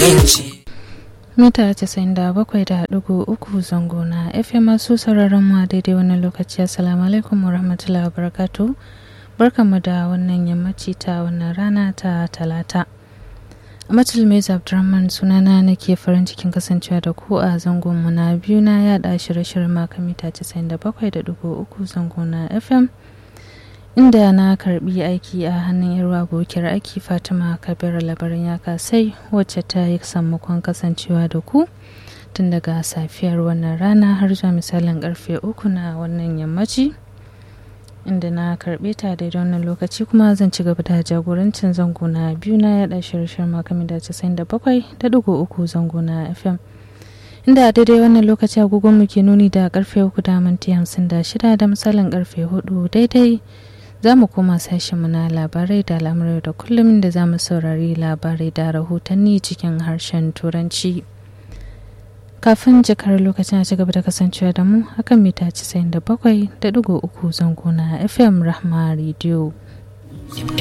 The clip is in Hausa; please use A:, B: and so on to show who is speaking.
A: inganci
B: mita 97.3 zango na fm masu sauraron mu a daidai wannan lokaci assalamu alaikum wa rahmatullahi wa barakatuh barkanmu da wannan yammaci ta wannan rana ta talata Amatul Mai Abdurrahman sunana nake farin cikin kasancewa da ku a zangon mu na biyu na yada shirye-shiryen maka mita 97.3 zango na FM inda na karbi aiki a hannun yarwa abokiyar aiki Fatima Kabir labarin ya kasai wacce ta yi sammakon kasancewa da ku tun daga safiyar wannan rana har zuwa misalin karfe uku na wannan yammaci. inda na karbe ta daidai wannan lokaci kuma zan ci gaba da jagorancin zango na biyu na yada shirye-shiryen makamin da casa'in da bakwai da digo uku zango na fm inda a daidai wannan lokaci agogon mu ke nuni da karfe uku da minti hamsin da shida da misalin karfe hudu daidai za mu koma sashen mu na labarai da al'amurai da kullum da za mu saurari labarai da rahotanni cikin harshen turanci. kafin jakar lokacin a cigaba da kasancewa da mu akan mita 97.3 zango na fm rahma radio